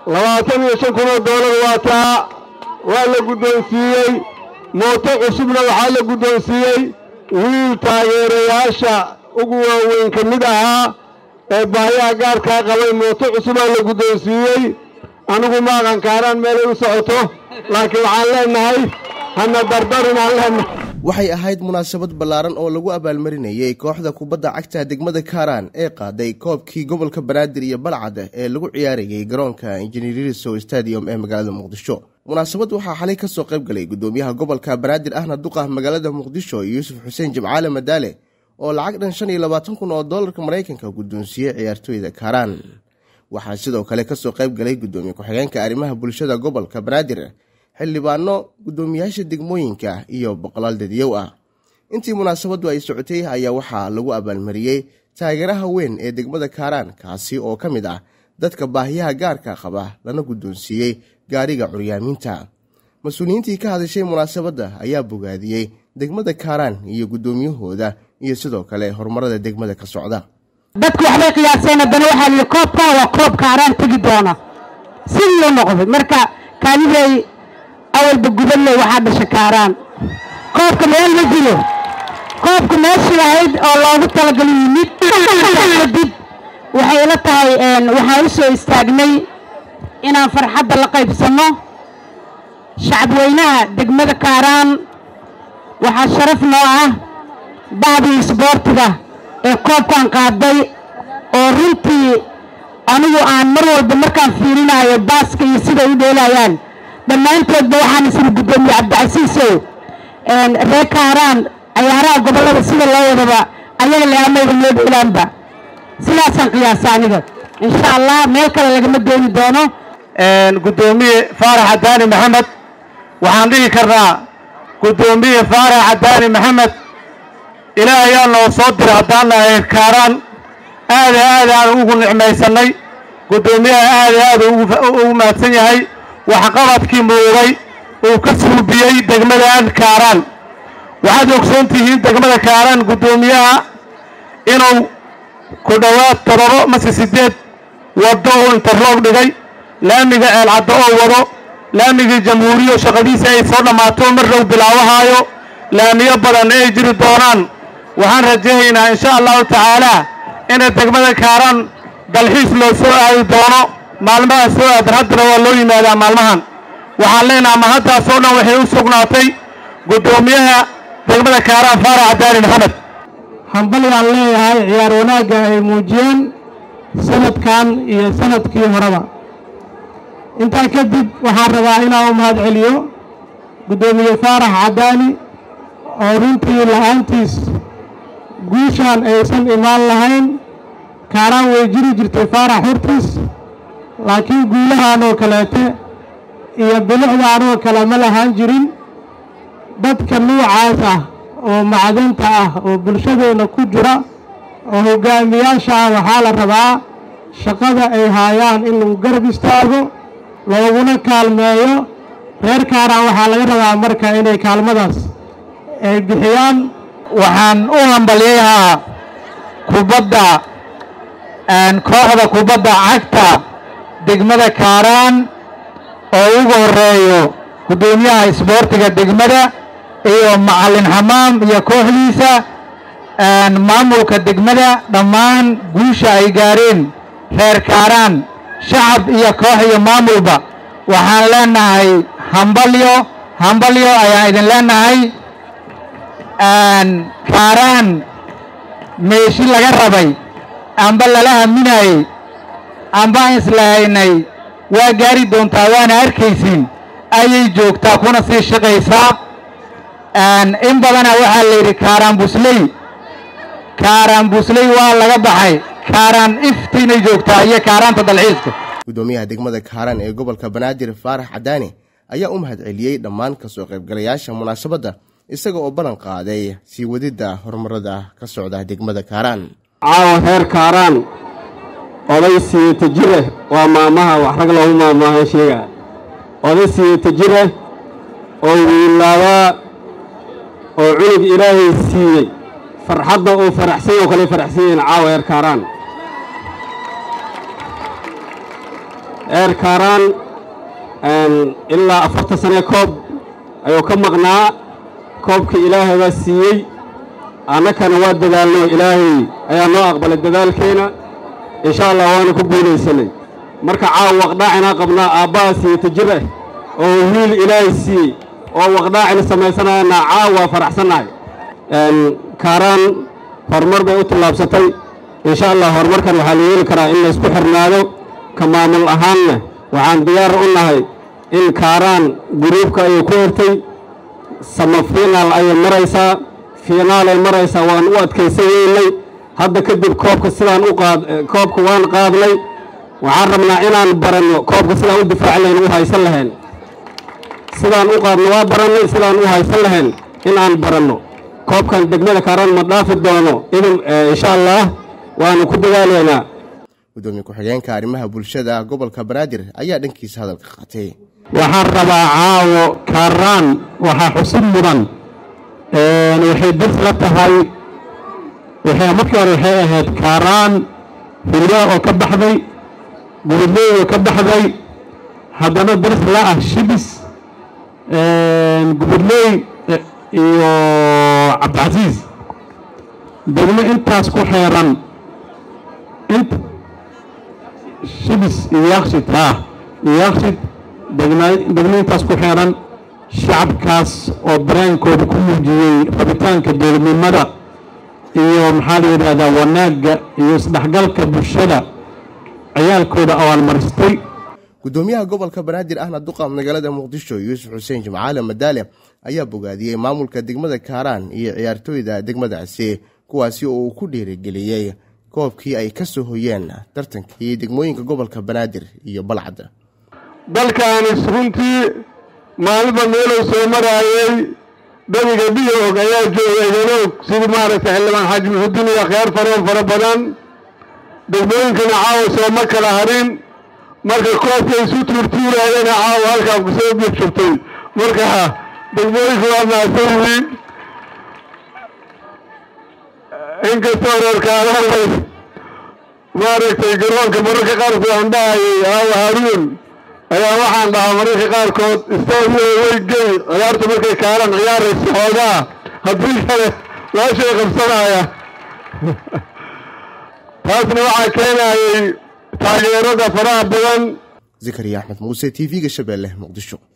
labaatan iyo shan kun oo doolar waa taa waa la guddoonsiiyey mooto cusubna waxaa la guddoonsiiyey wiil taageerayaasha ugu waaweyn ka mid ahaa ee baahiyaha gaarkaa qabay mooto cusubaa la guddoonsiiyey anigu ma aqan kaaraan meelay u socoto laakiin waxaan leennahay hana dardarin aan leennahay waxay ahayd munaasabad ballaaran oo lagu abaalmarinayey kooxda kubadda cagta degmada kaaraan ee qaaday koobkii gobolka banaadir iyo balcad ee lagu ciyaarayey garoonka injineeriso stadium ee magaalada muqdisho munaasabad waxaa xalay ka soo qayb galay guddoomiyaha gobolka banaadir ahna duqa magaalada muqdisho yuusuf xuseen jimcaale madaale oo lacag dhan shan iyo labaatan kun oo doolarka maraykanka guddoonsiiyey ciyaartooyda kaaraan waxaa sidoo kale kasoo qayb galay guddoomiye ku-xigeenka arrimaha bulshada gobolka banaadir xildhibaano guddoomiyaasha degmooyinka iyo boqolaal dadyow ah intii munaasabaddu ay socotay ayaa waxaa lagu abaalmariyey taageeraha weyn ee degmada kaaraan kaasi oo ka mid ah dadka baahiyaha gaarka qaba lana guddoonsiiyey gaariga curyaamiinta mas-uuliyiintii ka hadashay munaasabadda ayaa bogaadiyey degmada kaaraan iyo guddoomiyahooda iyo sidoo kale horumarada degmada ka socda dadku waxbay qiyaaseen haddana waxaa lihi koobkan waa koob kaaraan tegi doona sidii u noqday marka kaalibay awalba gubadle waxaa dhasha kaaraan koobka meel ma jiro koobka meeshii ahayd oo loogu talagalay yimid kadib waxay ila tahay waxaan u soo istaagnay inaan farxadda la qaybsanno shacabweynaha degmada kaaraan waxaa sharaf noo ah bacdii isboortiga ee koobkan qaaday oo runtii anigu aan mar walba markaan fiirinayo baaska iyo siday u dheelayaan dhammaantoodba waxaan isla guddoomiye cabdicasiisow ree kaaraan cayaaraha gobollada sida loo wadaba ayaga leamayda loo dheelaanba sidaasaan qiyaasa aniga insha allah meel kale lagama dooni doono guddoomiye faarax cadaani maxamed waxaan dhihi karnaa guddoomiye faarax cadaani maxamed ilaah ayaa noo soo diray haddaan nahay kaaraan aada aad aan ugu nicmaysannay guddoomiyaha aada aad ugu mahadsan yahay waxqabadkii muuday uu ka suubiyey degmadan kaaraan waxaad ogsoon tihiin degmada kaaraan guddoomiyaha inuu ku dhowaad todoba mase siddeed waddo uu interloog dhigay laamiga eelcaddo oo wado laamigii jamhuuriyo shaqadiisa ay soo dhammaato mar dhow bilaabahaayo laamiyo badan ay jiri doonaan waxaan rajaynaynaa insha allahu tacaalaa ina degmada kaaraan dalxiis loo soo aadi doono maalmaha soo aadan haddana waa loo yimaadaa maalmahan waxaan leenaha ma haddaasoo dhan waxay u sugnaatay guddoomiyaha degmada kaaraan faarax cadaani maxamed hambalyaan leeyahay ciyaar wanaagga ay muujiyeen sanadkan iyo sanadkii horeba intaa kadib waxaan rabaa inaan u mahad celiyo guddoomiye faarax cadaani oo runtii la'aantiis guushaan aysan imaan lahayn kaaraan way jiri jirtay faarax hortiis laakiin guulahaan oo kaleete iyo bilicdaan oo kale ma lahaan jirin dadka nuucaas ah oo macdanta ah oo bulshadeenna ku jira oo hoggaamiyaasha ah waxaa la rabaa shaqada ay haayaan in lagu garab istaago looguna kaalmeeyo reer kaaraan waxaa laga rabaa marka inay kaalmadaas ay bixiyaan waxaan u hambalyayaa kubadda kooxda kubadda cagta degmada kaaraan oo ugu horeeyo guddoomiyaha isboortiga degmada iyo macallin xamaam iyo kooxdiisa maamulka degmada dhammaan guusha ay gaareen reer kaaraan shacab iyo koox iyo maamulba waxaan leenahay hambalyo hambalyo ayaan idin leenahay kaaraan meeshi laga rabay amba lala haminayey amba aan islahaynay waa gaari doontaa waana arkaysiin ayay joogtaa kuna sii shaqaysaa in badana waxaa la yidhi kaaraan busley kaaraan busley waa laga baxay kaaraan iftiinay joogtaa iyo kaaraanta dalxiiska guddoomiyaha degmada kaaraan ee gobolka banaadir faarax cadaani ayaa u mahad celiyey dhammaan kasoo qaybgalayaasha munaasabadda isaga oo ballan qaaday sii wadidda horumarada ka socda degmada kaaraan caawa reer kaaraan oday siyeeta jire waa maamaha wax rag loogu maamaaha sheega oday siyeeta jire oo wiilaabaa oo cunug ilaahay siiyey farxadda uu faraxsan oo kale faraxsan yihiin caawa reer kaaraan eer kaaraan ilaa afartan sane koob ayuu ka maqnaa koobkii ilaahay baa siiyey annakana waa dadaalno ilaahay ayaa noo aqbalay dadaalkeena insha allah waana ku guulaysanay marka caawa waqdhaacinaa qabnaa aabbaha siiyey tajir ah oo wiil ilaahay siiyey oo waqdhaacina samaysanayana caawa waa faraxsannahay kaaraan horumar bay u tallaabsatay insha allah horumarkan waxaa la yeeli karaa in laysku xirnaado ka maamul ahaanna waxaan diyaar u nahay in kaaraan guruubka ayay ku hertay sama fiinaal ayay maraysaa fiinaalay maraysaa waan u adkaysan weynay hadda kadib koobka sidaan u qaad koobka waan qaadnay waxaan rabnaa inaan baranno koobka sidaan u difaaci lahayn u haysan lahayn sidaan u qaadno waa barannay sidaan u haysan lahayn in aan baranno koobkan degmada kaaraan ma dhaafi doono idin insha allah waanu ku dadaalaynaa gudoomiye ku-xigeenka arrimaha bulshada gobolka banaadir ayaa dhankiisa hadalka qaatay waxaan rabaa caawo kaaraan waxaa xusid mudan waxay dad la tahay waxay markii hore waxay ahayd kaaraan hurdaa oo ka baxday gubadley oo ka baxday haddana daris la ah shibis gubadley iyo cabdicasiis degmo intaas ku xeeran int shibis iyo yakshid haa iyo yakshid degmo intaas ku xeeran shacabkaas oo dareenkooda ku muujiyey rabitaanka dowladnimada iyo maxaa la yidhaahdaa wanaagga iyo isdhexgalka bulshada ciyaalkooda awaalmaristay gudoomiyaha gobolka banaadir ahna duqa magaalada muqdisho yuusuf xuseen jimcaale madaale ayaa bogaadiyey maamulka degmada kaaraan iyo ciyaartooyda degmadaasi kuwaasi oo uu ku dhiirigeliyey koobkii ay ka soo hoyeen tartankii degmooyinka gobolka banaadir iyo balcad dalkaanis runtii maalinba meeluu soo maraayey dhabiga biyo og ayaa joogay henoog sidii maaragtay xildhibaan xaaji muxudiin iyo akhyaar faroon fara badan degmooyinkana caawa sooma kala harin marka koobka isu tuurtuuraayana caawa halkaa kusoo gurjurtay marka degmooyinku waa mahadsan yihiin inkastoo reerkaadahay maaragtay garoonka mararka qaarkood aan dhahayay aawa haruun ayaa waxaan dhahaa mararka qaarkood istaadiyo way gey ciyaartu markay kaalan ciyaaraysa xoogaa haddii kale laashay qabsanaya taasna waxaa keenayay taageerada faraha badan zakariya axmed muuse t v-ga shabeelle muqdisho